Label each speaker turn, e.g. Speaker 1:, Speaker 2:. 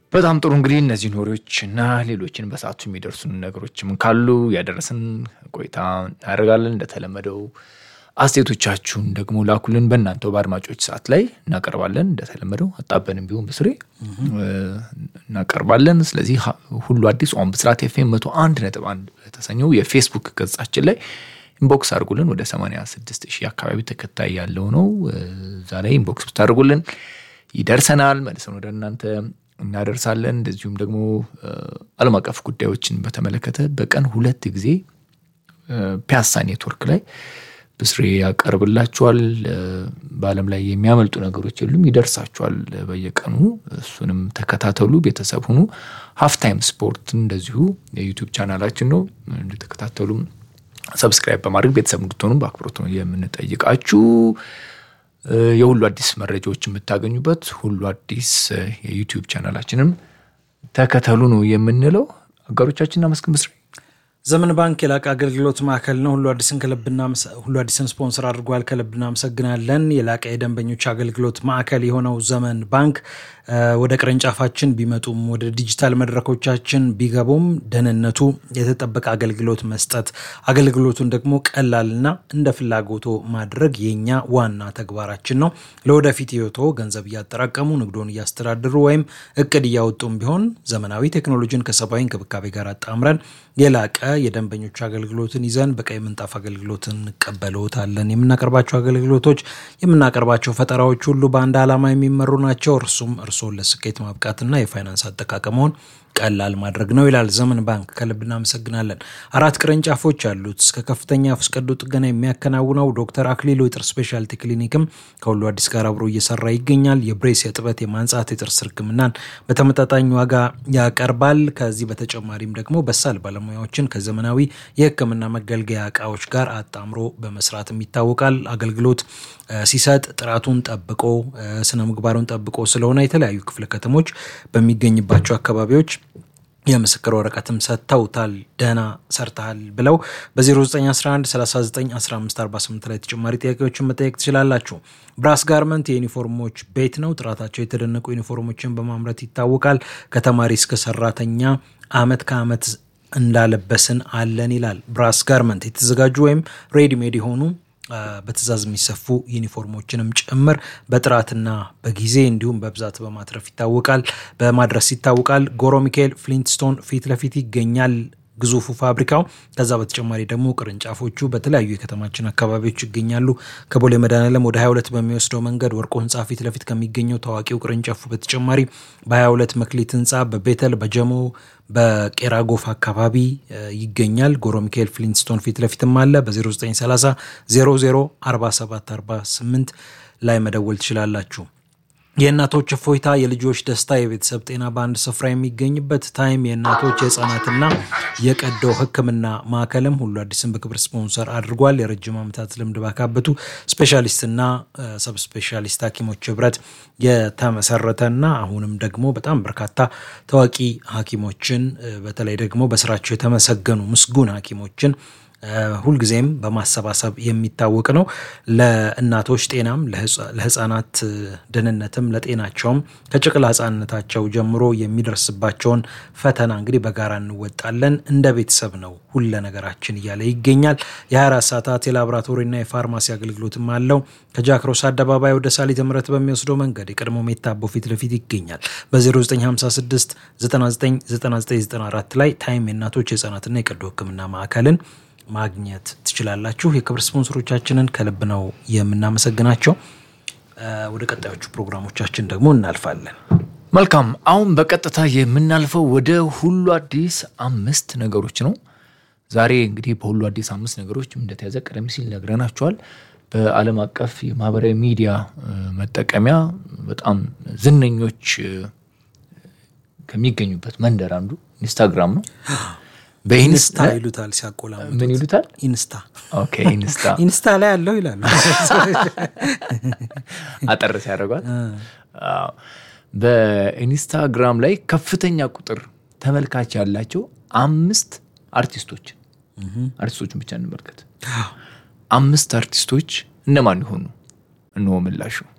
Speaker 1: በጣም ጥሩ እንግዲህ እነዚህ ኖሪዎች እና ሌሎችን በሰዓቱ የሚደርሱን ነገሮችም ካሉ ያደረስን ቆይታ እናደርጋለን። እንደተለመደው አስተያየቶቻችሁን ደግሞ ላኩልን። በእናንተው በአድማጮች ሰዓት ላይ እናቀርባለን። እንደተለመደው አጣበንም ቢሆን በስሬ እናቀርባለን። ስለዚህ ሁሉ አዲስ ኦን ብስራት ኤፍኤም መቶ አንድ ነጥብ አንድ በተሰኘው የፌስቡክ ገጻችን ላይ ኢንቦክስ አድርጉልን። ወደ 86 ሺህ አካባቢ ተከታይ ያለው ነው። እዛ ላይ ኢንቦክስ ብታደርጉልን ይደርሰናል፣ መልሰን ወደ እናንተ እናደርሳለን። እንደዚሁም ደግሞ ዓለም አቀፍ ጉዳዮችን በተመለከተ በቀን ሁለት ጊዜ ፒያሳ ኔትወርክ ላይ ብስሬ ያቀርብላችኋል። በዓለም ላይ የሚያመልጡ ነገሮች የሉም፣ ይደርሳችኋል በየቀኑ። እሱንም ተከታተሉ፣ ቤተሰብ ሁኑ። ሀፍታይም ስፖርት እንደዚሁ የዩቲዩብ ቻናላችን ነው፣ እንድትከታተሉም ሰብስክራይብ በማድረግ ቤተሰብ እንድትሆኑ በአክብሮት ነው የምንጠይቃችሁ። የሁሉ አዲስ መረጃዎች የምታገኙበት ሁሉ አዲስ የዩቲዩብ ቻናላችንም ተከተሉ ነው የምንለው። አጋሮቻችን እናመስግን። ብስሬ
Speaker 2: ዘመን ባንክ የላቀ አገልግሎት ማዕከል ነው። ሁሉ አዲስን ከልብና ሁሉ አዲስን ስፖንሰር አድርጓል። ከልብ እናመሰግናለን። የላቀ የደንበኞች አገልግሎት ማዕከል የሆነው ዘመን ባንክ ወደ ቅርንጫፋችን ቢመጡም ወደ ዲጂታል መድረኮቻችን ቢገቡም ደህንነቱ የተጠበቀ አገልግሎት መስጠት፣ አገልግሎቱን ደግሞ ቀላልና እንደ ፍላጎቶ ማድረግ የኛ ዋና ተግባራችን ነው። ለወደፊት ህይወቶ ገንዘብ እያጠራቀሙ ንግዶን እያስተዳደሩ ወይም እቅድ እያወጡም ቢሆን ዘመናዊ ቴክኖሎጂን ከሰብአዊ እንክብካቤ ጋር አጣምረን የላቀ የደንበኞች አገልግሎትን ይዘን በቀይ ምንጣፍ አገልግሎትን እንቀበልዎታለን። የምናቀርባቸው አገልግሎቶች የምናቀርባቸው ፈጠራዎች ሁሉ በአንድ ዓላማ የሚመሩ ናቸው። እርሱም እርስዎን ለስኬት ማብቃትና የፋይናንስ አጠቃቀመውን ቀላል ማድረግ ነው ይላል ዘመን ባንክ። ከልብ እናመሰግናለን። አራት ቅርንጫፎች ያሉት እስከ ከፍተኛ አፍ ቀዶ ጥገና የሚያከናውነው ዶክተር አክሊሉ የጥርስ ስፔሻልቲ ክሊኒክም ከሁሉ አዲስ ጋር አብሮ እየሰራ ይገኛል። የብሬስ፣ የጥበት፣ የማንጻት የጥርስ ሕክምናን በተመጣጣኝ ዋጋ ያቀርባል። ከዚህ በተጨማሪም ደግሞ በሳል ባለሙያዎችን ከዘመናዊ የሕክምና መገልገያ እቃዎች ጋር አጣምሮ በመስራትም ይታወቃል። አገልግሎት ሲሰጥ ጥራቱን ጠብቆ ስነ ምግባሩን ጠብቆ ስለሆነ የተለያዩ ክፍለ ከተሞች በሚገኝባቸው አካባቢዎች የምስክር ወረቀትም ሰጥተውታል። ደህና ሰርተሃል ብለው በ0911 391548 ላይ ተጨማሪ ጥያቄዎችን መጠየቅ ትችላላችሁ። ብራስ ጋርመንት የዩኒፎርሞች ቤት ነው። ጥራታቸው የተደነቁ ዩኒፎርሞችን በማምረት ይታወቃል። ከተማሪ እስከ ሰራተኛ አመት ከአመት እንዳለበስን አለን ይላል። ብራስ ጋርመንት የተዘጋጁ ወይም ሬዲሜድ የሆኑ በትእዛዝ የሚሰፉ ዩኒፎርሞችንም ጭምር በጥራትና በጊዜ እንዲሁም በብዛት በማትረፍ ይታወቃል በማድረስ ይታወቃል። ጎሮ ሚካኤል ፍሊንትስቶን ፊት ለፊት ይገኛል ግዙፉ ፋብሪካው። ከዛ በተጨማሪ ደግሞ ቅርንጫፎቹ በተለያዩ የከተማችን አካባቢዎች ይገኛሉ። ከቦሌ መድኃኔዓለም ወደ 22 በሚወስደው መንገድ ወርቆ ህንፃ ፊት ለፊት ከሚገኘው ታዋቂው ቅርንጫፉ በተጨማሪ በ22 መክሊት ህንፃ በቤተል በጀሞ በቄራ ጎፍ አካባቢ ይገኛል። ጎሮ ሚካኤል ፍሊንትስቶን ፊት ለፊትም አለ። በ0930 00 47 48 ላይ መደወል ትችላላችሁ። የእናቶች እፎይታ፣ የልጆች ደስታ፣ የቤተሰብ ጤና በአንድ ስፍራ የሚገኝበት ታይም የእናቶች የህፃናትና የቀዶ ሕክምና ማዕከልም ሁሉ አዲስን በክብር ስፖንሰር አድርጓል። የረጅም ዓመታት ልምድ ባካበቱ ስፔሻሊስትና ሰብ ስፔሻሊስት ሐኪሞች ህብረት የተመሰረተና አሁንም ደግሞ በጣም በርካታ ታዋቂ ሐኪሞችን በተለይ ደግሞ በስራቸው የተመሰገኑ ምስጉን ሐኪሞችን ሁልጊዜም በማሰባሰብ የሚታወቅ ነው። ለእናቶች ጤናም ለህፃናት ደህንነትም ለጤናቸውም ከጨቅላ ህፃንነታቸው ጀምሮ የሚደርስባቸውን ፈተና እንግዲህ በጋራ እንወጣለን። እንደ ቤተሰብ ነው ሁለ ነገራችን እያለ ይገኛል። የ24 ሰዓታት የላቦራቶሪና የፋርማሲ አገልግሎትም አለው። ከጃክሮስ አደባባይ ወደ ሳሊተ ምሕረት በሚወስደው መንገድ የቀድሞ ሜታቦ ፊት ለፊት ይገኛል። በ0956 999994 ላይ ታይም የእናቶች የህፃናትና የቀዶ ህክምና ማዕከልን ማግኘት ትችላላችሁ። የክብር ስፖንሰሮቻችንን ከልብ ነው የምናመሰግናቸው። ወደ ቀጣዮቹ ፕሮግራሞቻችን ደግሞ እናልፋለን።
Speaker 1: መልካም። አሁን በቀጥታ የምናልፈው ወደ ሁሉ አዲስ አምስት ነገሮች ነው። ዛሬ እንግዲህ በሁሉ አዲስ አምስት ነገሮች እንደተያዘ ቀደም ሲል ነግረናቸዋል። በዓለም አቀፍ የማህበራዊ ሚዲያ መጠቀሚያ በጣም ዝነኞች ከሚገኙበት መንደር አንዱ ኢንስታግራም ነው።
Speaker 2: በኢንስታ ይሉታል ሲያቆላምጡት።
Speaker 1: ምን ይሉታል?
Speaker 2: ኢንስታ
Speaker 1: ኦኬ ኢንስታ
Speaker 2: ኢንስታ ላይ ያለው ይላሉ
Speaker 1: አጠር ሲያደርጓት። በኢንስታግራም ላይ ከፍተኛ ቁጥር ተመልካች ያላቸው አምስት አርቲስቶችን አርቲስቶችን ብቻ እንመልከት። አምስት አርቲስቶች እነማን ይሆኑ? እንሆ ምላሹ